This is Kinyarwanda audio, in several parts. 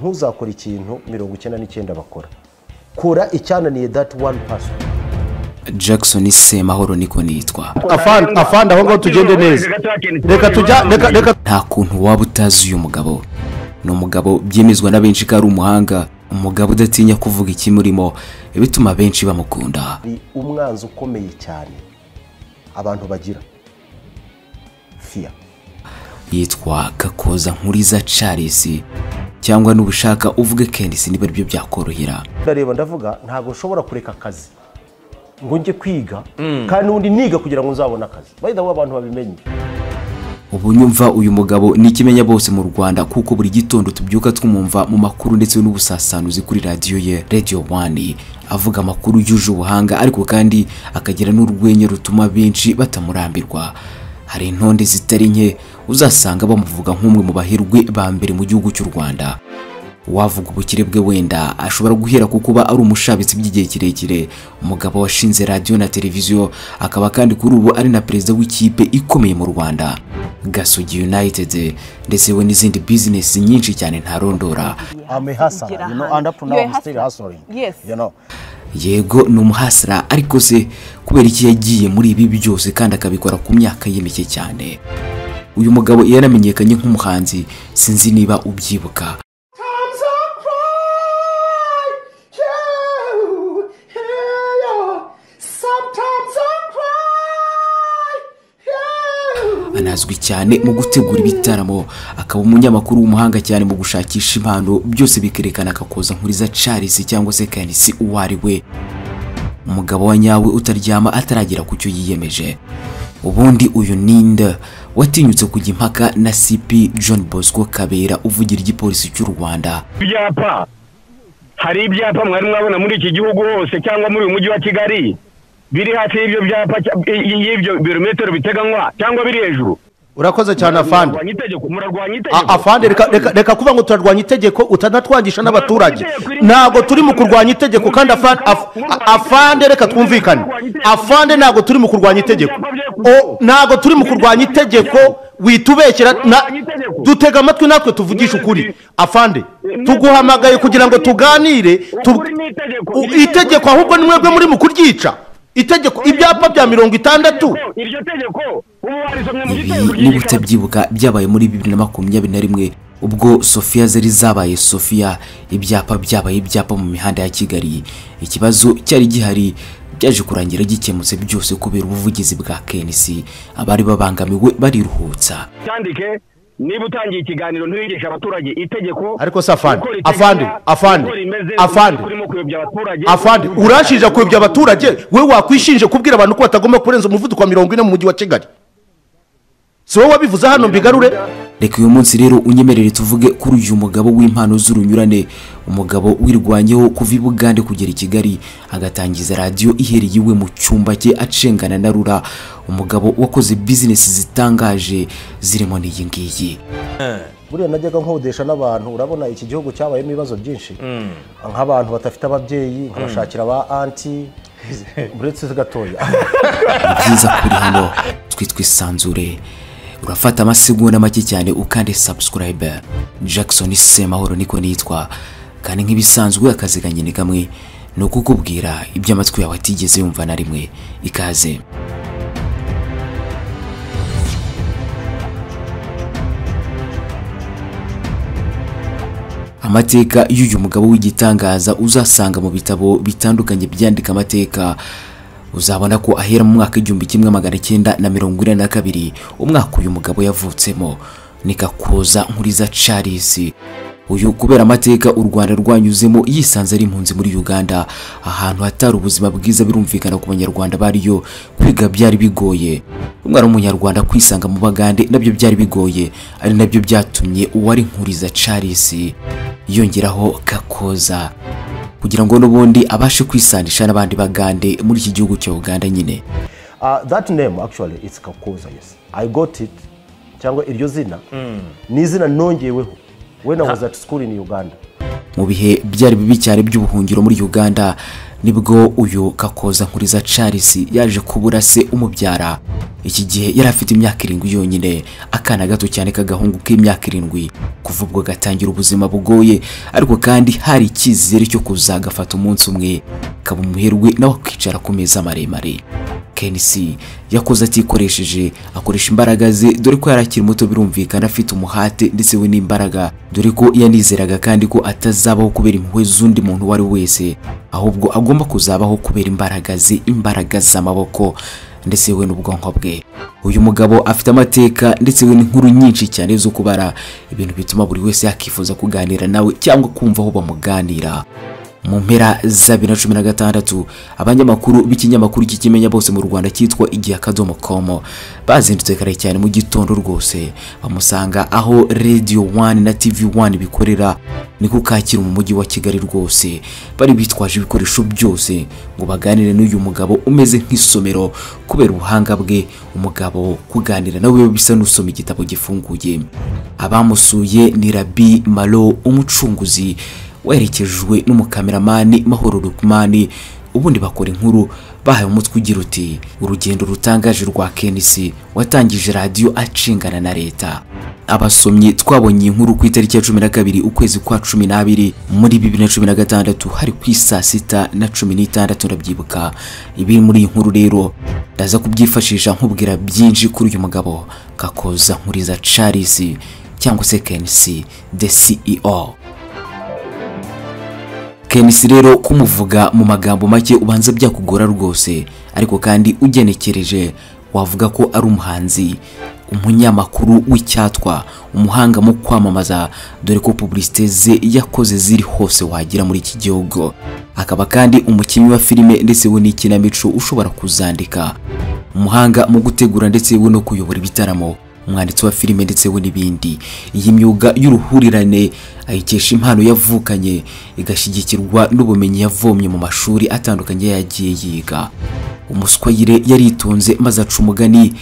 ntuzakore ikintu mirongo icyenda n'icyenda bakora kura icyananiye dati wani pasi jackson semahoro niko nitwa afande afande aho ngaho tugende neza reka tujya reka reka nta kuntu waba utazi uyu mugabo ni umugabo byemezwa na benshi ko ari umuhanga umugabo udatinya kuvuga ikimurimo bituma benshi bamukunda ni umwanzi ukomeye cyane abantu bagira fiya yitwa gakoza nkuriza charles cyangwa n'ubushaka uvuge kendisi niba aribyo byakorohera ndareba ndavuga ntabwo nshobora kureka akazi ngo njye kwiga kandi ubundi niga kugira ngo nzabone akazi bayida abantu babimenye ubu nyumva uyu mugabo ni ikimenya bose mu rwanda kuko buri gitondo tubyuka twumva mu makuru ndetse n'ubusasanuzi kuri radiyo ye radiyo wani avuga amakuru yuje ubuhanga ariko kandi akagira n'urwenya rutuma benshi batamurambirwa hari intonde zitari nke uzasanga bamuvuga nk'umwe mu bahirwe ba mbere mu gihugu cy'u rwanda wavuga ubukire bwe wenda ashobora guhera ku kuba ari umushabitsi by'igihe kirekire umugabo washinze radiyo na televiziyo akaba kandi kuri ubu ari na perezida w'ikipe ikomeye mu rwanda gasogi united ndetse we n'izindi bizinesi nyinshi cyane ntarondora amehasara you know and up to now You're a I'm still hustling Yes. you know yego ni umuhasira ariko se kubera iki yagiye muri ibi byose kandi akabikora ku myaka ye mike cyane uyu mugabo yaramenyekanye nk'umuhanzi sinzi niba ubyibuka anazwi cyane mu gutegura ibitaramo akaba umunyamakuru w'umuhanga cyane mu gushakisha impano byose bikerekana akakoza nkuriza charles cyangwa se kanisi uwo ari we umugabo wa nyawe utaryama ataragera ku cyo yiyemeje ubundi uyu ninde watinyutse kujya impaka na cp john bosco kabera uvugira igipolisi cy'u rwanda ibyapa hari ibyapa mwari mwabona muri iki gihugu hose cyangwa muri uyu mujyi wa kigali biri hafi y'ibyo byapa cya- i- i- y'ibyo birometero biteganywa cyangwa biri hejuru urakoze cyane afande murarwanya itegeko murarwanya itegeko A- afande reka- reka- reka kuba ngo turarwanya itegeko utanatwangisha n'abaturage ntabwo turi mu kurwanya itegeko kandi afande af- afande reka twumvikane afande ntabwo turi mu kurwanya itegeko O- ntabwo turi mu kurwanya itegeko witubekera na- dutega amatwi natwe tuvugishe ukuri afande tuguhamagaye kugira ngo tuganire tu- Ukuri ni itegeko. U- itegeko ahubwo ni mwebwe muri mu kuryica itegeko ibyapa bya mirongo itandatu iryo tegeko ubu warisomye mu ibi gitondo niba ryigikara- utabyibuka byabaye muri bibiri na makumyabiri na rimwe ubwo sofiya zari zabaye sofiya ibyapa byabaye ibyapa mu mihanda ya kigali ikibazo cyari gihari byaje kurangira gikemutse byose kubera ubuvugizi bwa kenisi abari babangamiwe bariruhutsa cyandike niba utangiye ikiganiro ntiwigisha abaturage itegeko Ariko se afande, uko ritegeka, afande, afande, uko rimeze, afande. uko urimo kuyobya abaturage afande urashinja kuyobya abaturage wowe wakwishinje kubwira abantu ko batagomba kurenza umuvuduko wa mirongo ine mu mujyi wa kigali si wowe wabivuze hano mbigarure reka uyu munsi rero unyemerere tuvuge kuri uyu mugabo w'impano z'urunyurane umugabo wirwanyeho kuva i bugande kugera i kigali agatangiza radiyo ihereye iwe mu cyumba cye acengana na rura umugabo wakoze bizinesi zitangaje zirimo n'iyi ngiyi buriya najyaga nkodesha n'abantu urabona iki gihugu cyabayemo ibibazo byinshi nk'abantu badafite ababyeyi nkabashakira ba anti uretse gatoya byiza kuri hano twitwa isanzure urafata amasegonda make cyane ukande subscribe jackson semahoro niko nitwa kandi nk'ibisanzwe akazi kanyine kamwe ni ukukubwira ibyo amatwi yawe atigeze yumva na rimwe ikaze amateka y'uyu mugabo w'igitangaza uzasanga mu bitabo bitandukanye byandika amateka uzabona ko ahera mu mwaka w'igihumbi kimwe magana cyenda na mirongo ine na kabiri umwaka uyu mugabo yavutsemo ni gakoza nkuriza charles uyu kubera amateka u rwanda rwanyuzemo yisanze ari impunzi muri uganda ahantu hatari ubuzima bwiza birumvikana ku banyarwanda bariyo kwiga byari bigoye umwana w'umunyarwanda kwisanga mu bagande nabyo byari bigoye ari nabyo byatumye uwari nkuriza charles yongeraho gakoza kugira ngo n'ubundi abashe kwisanisha n'abandi bagande muri iki gihugu cya uganda nyine Uh, that name actually it's kakuza yes i got it cyangwa iryo zina ni izina nongeweho when i was at school in uganda mu bihe byari bibi cyane by'ubuhungiro muri uganda nibwo uyu kakoza nkuriza charles yaje kubura se umubyara iki gihe yari afite imyaka irindwi yonyine akana gato cyane k'agahungu k'imyaka irindwi kuva ubwo gatangira ubuzima bugoye ariko kandi hari icyizere cyo kuzagafata umunsi umwe kaba umuherwe nawe akicara ku meza maremare kenisi yakoze atikoresheje akoresha imbaraga ze dore ko yari akiri muto birumvikana afite umuhate ndetse we n'imbaraga dore ko yanizeraga kandi ko atazabaho kubera impuhwe z'undi muntu uwo ari we wese ahubwo agomba kuzabaho kubera imbaraga ze imbaraga z'amaboko ndetse we n'ubwonko bwe uyu mugabo afite amateka ndetse we n'inkuru nyinshi cyane zo kubara ibintu bituma buri wese yakifuza kuganira nawe cyangwa kumva aho bamuganira mu mpera za bibiri na cumi na gatandatu abanyamakuru b'ikinyamakuru kikimenya bose mu rwanda cyitwa igihe akadomo komo bazindutse kare cyane mu gitondo rwose bamusanga aho radiyo wani na tivi wani bikorera niko kakira mu mujyi wa kigali rwose bari bitwaje ibikoresho byose ngo baganire n'uyu mugabo umeze nk'isomero kubera ubuhanga bwe umugabo kuganira nawe bisa n'usoma igitabo gifunguye abamusuye ni rabi malo umucunguzi werekejwe n'umukameramani mahoro Lukumani ubundi bakora inkuru bahaye umutwe ugira uti urugendo rutangaje rwa kenisi watangije radiyo acingana na leta abasomyi twabonye iyi nkuru ku itariki ya cumi na kabiri ukwezi kwa cumi n'abiri muri bibiri na cumi na gatandatu hari ku isaa sita na cumi n'itandatu ndabyibuka ibi muri iyi nkuru rero ndaza kubyifashisha nkubwira byinshi kuri uyu mugabo kakoza nkuriza charles cyangwa se kenisi the ceo kenisi rero kumuvuga mu magambo make ubanza byakugora rwose ariko kandi ugenekereje wavuga ko ari umuhanzi umunyamakuru w'icyatwa umuhanga mu kwamamaza dore ko publicite ze yakoze ziri hose wagira muri iki gihugu akaba kandi umukinnyi wa filime ndetse we n'ikinamico ushobora kuzandika umuhanga mu gutegura ndetse we no kuyobora ibitaramo umwanditsi wa filime ndetse we n'ibindi iyi myuga y'uruhurirane ayikesha impano yavukanye igashyigikirwa n'ubumenyi yavomye mu mashuri atandukanye yagiye yiga umuswayire yaritonze maze aca umugani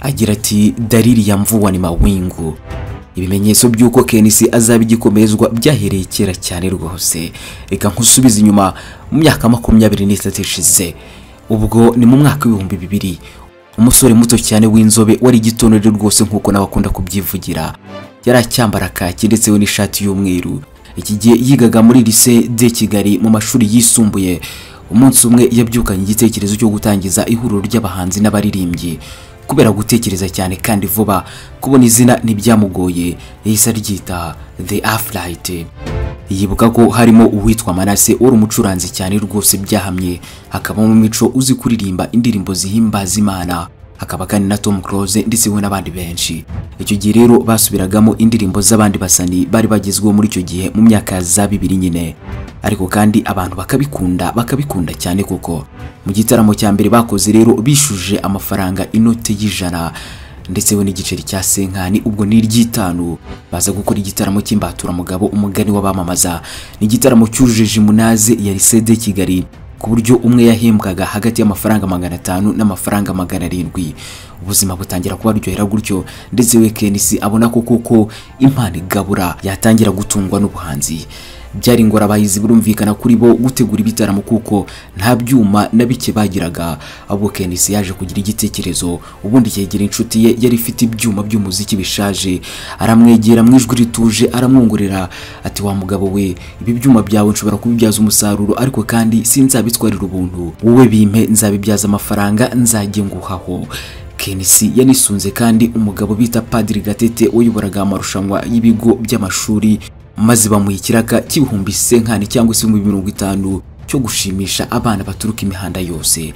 agira ati dariri ya mvuwa ni mawingu ibimenyetso by'uko kenisi azaba igikomezwa byahereye kera cyane rwose reka nkusubize inyuma mu myaka makumyabiri n'itatu ishize ubwo ni mu mwaka w'ibihumbi bibiri umusore muto cyane w'inzobe wari igitondere rwose nk'uko nawe akunda kubyivugira yari acyambara kaki ndetse we n'ishati y'umweru iki gihe yigaga muri lise de kigali mu mashuri yisumbuye umunsi umwe yabyukanye igitekerezo cyo gutangiza ihuriro ry'abahanzi n'abaririmbyi kubera gutekereza cyane kandi vuba kubona izina ntibyamugoye yahise aryita the afurayiti yibuka ko harimo uwitwa manase wari umucuranzi cyane rwose byahamye hakabamo mico uzi kuririmba indirimbo zihimbaza imana hakaba kandi na tom close ndetse we n'abandi benshi icyo gihe rero basubiragamo indirimbo z'abandi basani bari bagezweho muri icyo gihe mu myaka za bibiri nyine ariko kandi abantu bakabikunda bakabikunda cyane koko mu gitaramo cya mbere bakoze rero bishuje amafaranga inote y'ijana ndetse we n'igiceri cya senkani ubwo ni iry'itanu baza gukora igitaramo cy'imbaturamugabo umugani w'abamamaza ni igitaramo cyujuje imunaze ya lisede kigali ku buryo umwe yahembwaga hagati y'amafaranga magana atanu n'amafaranga magana arindwi ubuzima butangira kubaryohera gutyo ndetse we kenisi abona ko koko impano igabura yatangira gutungwa n'ubuhanzi byari ingorabahizi birumvikana kuri bo gutegura ibitaramo kuko nta byuma na bike bagiraga ahubwo kenisi yaje kugira igitekerezo ubundi yegera inshuti ye yari ifite ibyuma by'umuziki bishaje aramwegera mu ijwi rituje aramwongorera ati wa mugabo we ibi byuma byawe nshobora kubibyaza umusaruro ariko kandi sinzabitwarira ubuntu wowe bimpe nzabibyaza amafaranga nzajye nguhaho kenisi yanisunze kandi umugabo bita padiri gatete wayoboraga amarushanwa y'ibigo by'amashuri maze bamuha ikiraka cy'ibihumbi senkani cyangwa se ibihumbi mirongo itanu cyo gushimisha abana baturuka imihanda yose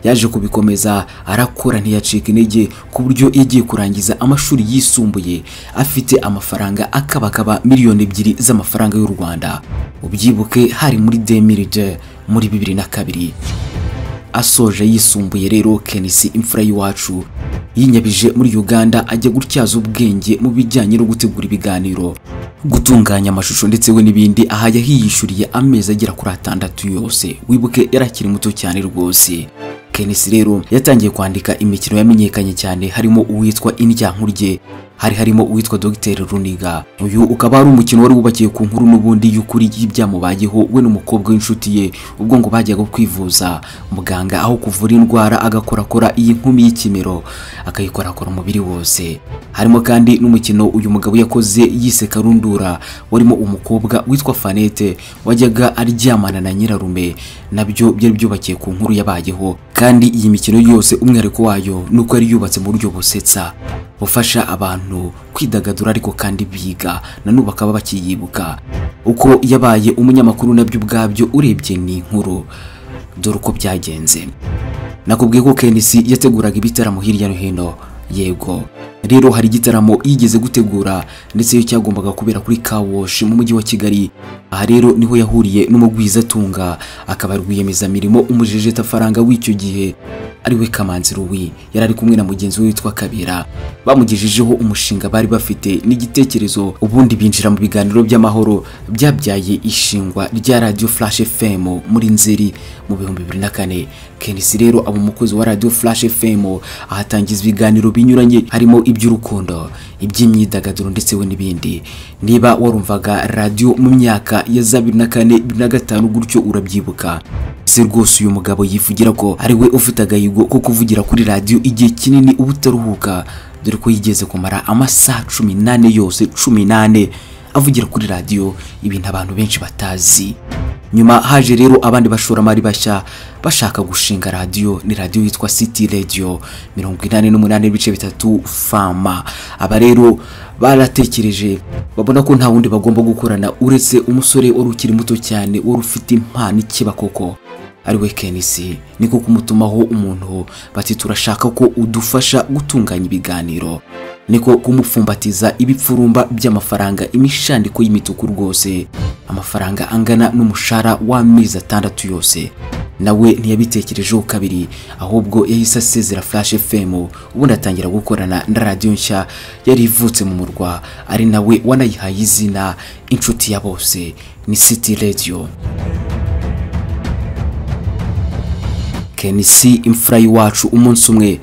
yaje kubikomeza arakora ntiyacika intege ku buryo yagiye kurangiza amashuri yisumbuye afite amafaranga akabakaba miliyoni ebyiri z'amafaranga y'u rwanda ubyibuke hari muri demiride muri bibiri na kabiri asoje yisumbuye rero kenisi imfura y'iwacu yinyabije muri uganda ajya gutyaza ubwenge mu bijyanye no gutegura ibiganiro gutunganya amashusho ndetse we n'ibindi aha yahiyishyuriye amezi agera kuri atandatu yose wibuke yari akiri muto cyane rwose kenisi rero yatangiye kwandika imikino yamenyekanye cyane harimo uwitwa indyankurye hari harimo uwitwa Dr Runiga uyu ukaba ari umukino wari wubakiye ku nkuru n'ubundi y'ukuri y'ibyamubayeho we n'umukobwa w'inshuti ye ubwo ngo bajyaga kwivuza muganga aho kuvura indwara agakorakora iyi nkumi y'ikimero akayikorakora umubiri wose harimo kandi n'umukino uyu mugabo yakoze yise karundura warimo umukobwa witwa Fanete wajyaga aryamana na nyirarume nabyo byari byubakiye ku nkuru yabayeho kandi iyi mikino yose umwihariko wayo ni uko yari yubatse mu buryo busetsa bufasha abantu kwidagadura ariko kandi biga nanubu bakaba bakiyibuka uko yabaye umunyamakuru nabyo ubwabyo urebye ni inkuru dore uko byagenze nakubwiye ko KNC yateguraga ibitaramo hirya no hino yego rero hari igitaramo yigeze gutegura ndetse iyo cyagombaga kubera kuri kawosh mu mujyi wa kigali aha rero niho yahuriye n'umugwizatunga akaba rwiyemezamirimo umujejetaranga w'icyo gihe ari we kamanzi ruwi yari ari kumwe na mugenzi we witwa kabera bamugejejeho umushinga bari bafite n'igitekerezo ubundi binjira mu biganiro by'amahoro byabyaye ishingwa rya radiyo flash fm muri nzeri mu bihumbi bibiri na kane kenisi rero aba umukozi wa radiyo flash fm ahatangiza ibiganiro binyuranye harimo iby'urukundo iby'imyidagaduro ndetse we n'ibindi niba warumvaga radiyo mu myaka ya za bibiri na kane bibiri na gatanu gutyo urabyibuka se rwose uyu mugabo yivugira ko ari we ufite agahigo ko kuvugira kuri radiyo igihe kinini uba utaruhuka dore ko yigeze kumara amasaha cumi n'ane yose cumi n'ane avugira kuri radiyo ibintu abantu benshi batazi nyuma haje rero abandi bashoramari bashya bashaka gushinga radiyo ni radiyo yitwa city radio mirongo inani n'umunani n'ibice bitatu fama aba rero baratekereje babona ko nta wundi bagomba gukorana uretse umusore wari ukiri muto cyane wari ufite impano ikiba koko ariwe kenisi niko kumutumaho umuntu bati turashaka ko udufasha gutunganya ibiganiro niko kumupfumbatiza ibipfurumba by'amafaranga imishandiko y'imituku rwose amafaranga angana n'umushahara w'amezi atandatu yose nawe ntiyabitekerejeho kabiri ahubwo yahise asezera flash fm ubundi atangira gukorana na radiyo nshya yari ivutse mu murwa ari nawe wanayihaye izina inshuti ya bose ni city radio kenisi imfura y'iwacu umunsi umwe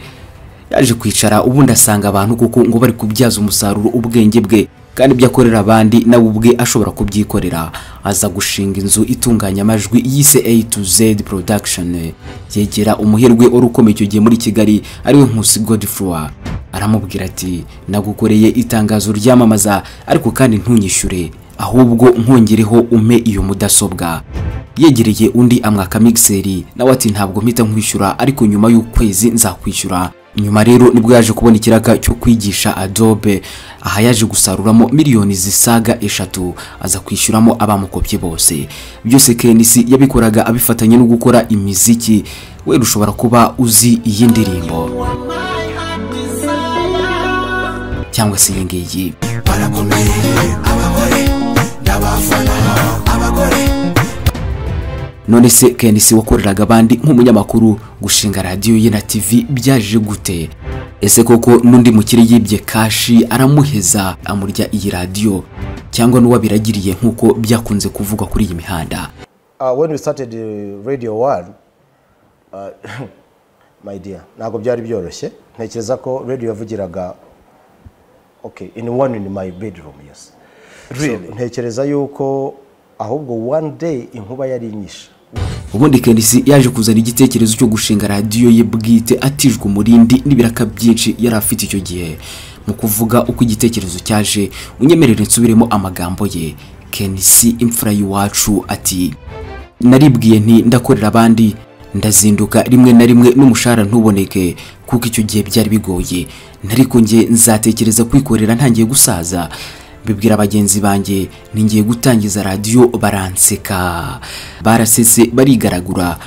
yaje kwicara ubundi asanga abantu kuko ngo bari kubyaza umusaruro ubwenge bwe kandi ibyo akorera abandi nawe ubwe ashobora kubyikorera aza gushinga inzu itunganya amajwi yise A to Z production yegera umuherwe wari ukomeye icyo gihe muri Kigali ariwe Nkusi Godfrey aramubwira ati nagukoreye itangazo ryamamaza ariko kandi ntunyishyure ahubwo nkongereho umpe iyo mudasobwa yegereye undi amwaka mixeri nawe ati ntabwo mpita nkwishyura ariko nyuma y'ukwezi nzakwishyura nyuma rero nibwo yaje kubona ikiraka cyo kwigisha adobe aha yaje gusaruramo miliyoni zisaga eshatu aza kwishyuramo abamukopye bose byose kenisi yabikoraga abifatanya no gukora imiziki we ushobora kuba uzi iyi ndirimbo cyangwa se iyi ngiyi none se KNC wakoreraga abandi nk'umunyamakuru gushinga radiyo ye na TV byaje gute ese koko n'undi mukire yibye kashi aramuheza amurya iyi radiyo cyangwa n'uwabiragiriye nk'uko byakunze kuvugwa kuri iyi mihanda Uh, when we started uh, radio one uh, my dear ntabwo byari byoroshye ntekereza ko radio yavugiraga okay in one in my bedroom yes really ntekereza yuko ahubwo one day inkuba yari inyishe ubundi KNC yaje kuzana igitekerezo cyo gushinga radiyo ye bwite atijwe umurindi n'ibiraka byinshi yari afite icyo gihe mu kuvuga uko igitekerezo cyaje unyemerere nsubiremo amagambo ye KNC imfura y'iwacu ati naribwiye nti ndakorera abandi ndazinduka rimwe na rimwe n'umushahara ntuboneke kuko icyo gihe byari bigoye ariko njye nzatekereza kwikorera ntangiye gusaza bibwira bagenzi banjye ningiye gutangiza radiyo baranseka barasese barigaragura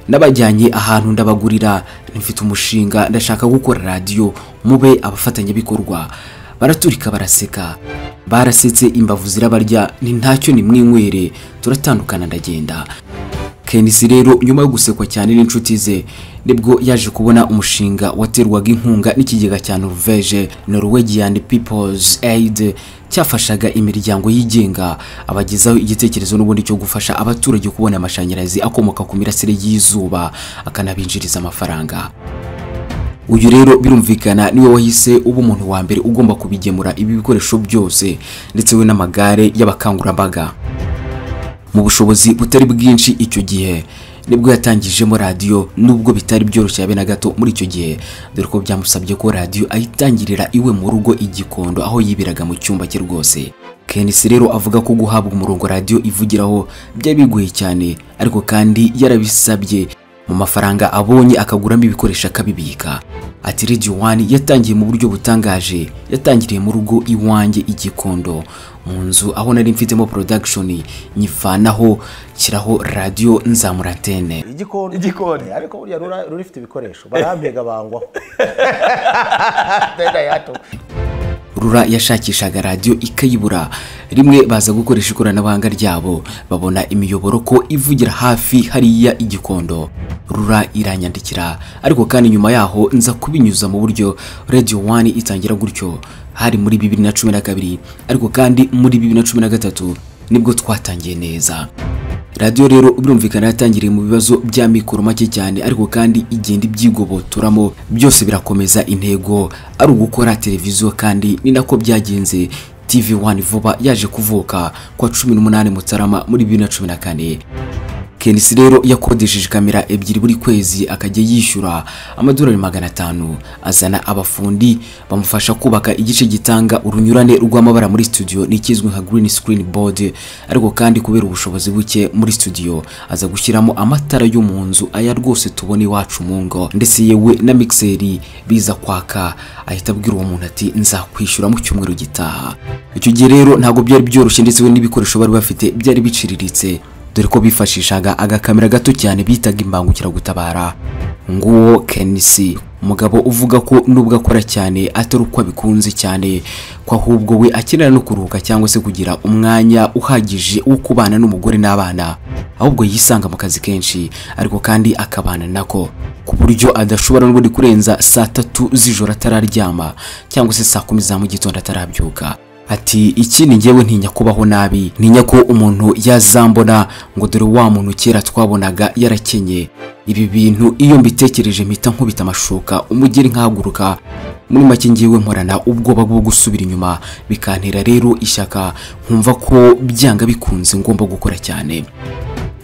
nabajyanye ahantu ndabagurira ntifite umushinga ndashaka gukora radiyo mube abafatanyabikorwa baraturika baraseka barasetse imbavu zirabarya ni ntacyo ni mwinywere turatandukana ndagenda kenisi rero nyuma yo gusekwa cyane n'inshuti ze nibwo yaje kubona umushinga waterwaga inkunga n'ikigega cya norvege norwegian people's aid cyafashaga imiryango yigenga abagezaho igitekerezo n'ubundi cyo gufasha abaturage kubona amashanyarazi akomoka ku mirasire y'izuba akanabinjiriza amafaranga uyu rero birumvikana niwe wahise uba umuntu wa mbere ugomba kubigemura ibi bikoresho byose ndetse we n'amagare y'abakangurambaga mu bushobozi butari bwinshi icyo gihe nibwo yatangijemo radiyo nubwo bitari byoroshye habe na gato muri icyo gihe dore ko byamusabye ko radiyo ayitangirira iwe mu rugo i Gikondo aho yibiraga mu cyumba cye rwose kenisi rero avuga ko guhabwa umurongo radiyo ivugiraho byari bigoye cyane ariko kandi yarabisabye mu mafaranga abonye akaguramo ibikoresho akabibika ati radiyo wani yatangiye mu buryo butangaje yatangiriye mu rugo iwanjye i Gikondo mu nzu aho nari mfitemo porodagishoni nyivanaho nshyiraho radiyo nzamurantene igikoni Igikoni. Eh, ariko burya rura- rurifite ibikoresho barampega bangwaho Tenda yato. rura yashakishaga radiyo ikayibura rimwe baza gukoresha ikoranabuhanga ryabo babona imiyoboro ko ivugira hafi hariya igikondo rura iranyandikira ariko kandi nyuma yaho nza kubinyuza mu buryo radiyo wani itangira gutyo hari muri bibiri na cumi na kabiri ariko kandi muri bibiri na cumi na gatatu nibwo twatangiye neza radiyo rero birumvikana yatangiriye mu bibazo bya mikoro make cyane ariko kandi igenda ibyigobotoramo byose birakomeza intego ari ugukora televiziyo kandi ni nako byagenze tv wani vuba yaje kuvuka kwa cumi n'umunani mutarama muri bibiri na cumi na kane kenisi rero yakodesheje kamera ebyiri buri kwezi akajya yishyura amadolari magana atanu azana abafundi bamufasha kubaka igice gitanga urunyurane rw'amabara muri studio n'ikizwi nka green screen board ariko kandi kubera ubushobozi buke muri studio aza gushyiramo amatara yo mu nzu aya rwose tubona iwacu mu ngo ndetse yewe na mixeri biza kwaka ahita abwira uwo muntu ati nzakwishyura mu cyumweru gitaha icyo gihe rero ntabwo byari byoroshye ndetse we n'ibikoresho bari bafite byari biciriritse dore ko bifashishaga agakamera gato cyane bitaga imbangukiragutabara nguwo kenisi umugabo uvuga ko nubwo akora cyane atari uko abikunze cyane ko ahubwo we akenera no kuruhuka cyangwa se kugira umwanya uhagije wo kubana n'umugore n'abana ahubwo yisanga mu kazi kenshi ariko kandi akabana nako ku buryo adashobora n'ubundi kurenza saa tatu z'ijoro atararyama cyangwa se saa kumi za mu gitondo atarabyuka ati iki ni njyewe ntinya kubaho nabi ntinya ko umuntu yazambona ngo dore wa muntu kera twabonaga yarakenye ibi bintu iyo mbitekereje mpita nkubita amashuka umugeri nkahaguruka muri make ngewe nkorana ubwoba bwo gusubira inyuma bikantera rero ishyaka nkumva ko byanga bikunze ngomba gukora cyane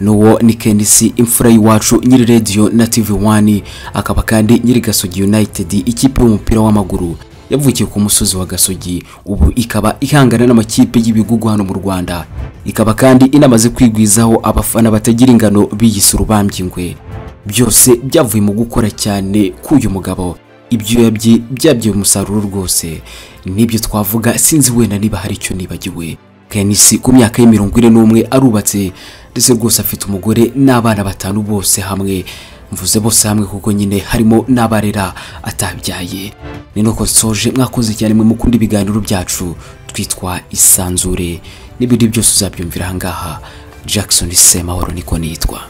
n'uwo ni kenisi imfura y'iwacu nyiri radiyo na tv wani akaba kandi nyiri gasogi united ikipe y'umupira w'amaguru yavukiye ku musozi wa gasogi ubu ikaba ihangana n'amakipe y'ibigugu hano mu rwanda ikaba kandi inamaze kwigwizaho abafana batagira ingano biyise urubambyingwe byose byavuye mu gukora cyane k'uyu mugabo ibyuya bye byabyaye umusaruro rwose nibyo twavuga sinzi wenda niba hari icyo nibagiwe kenisi ku myaka y'imirongo ine n'umwe arubatse ndetse rwose afite umugore n'abana batanu bose hamwe mvuze bose hamwe kuko nyine harimo n'abarera atabyaye ni nuko nsoje mwakoze cyane mwe mukunda ibiganiro byacu twitwa isanzure n'ibindi byose uzabyumvira aha ngaha jackson semahoro niko nitwa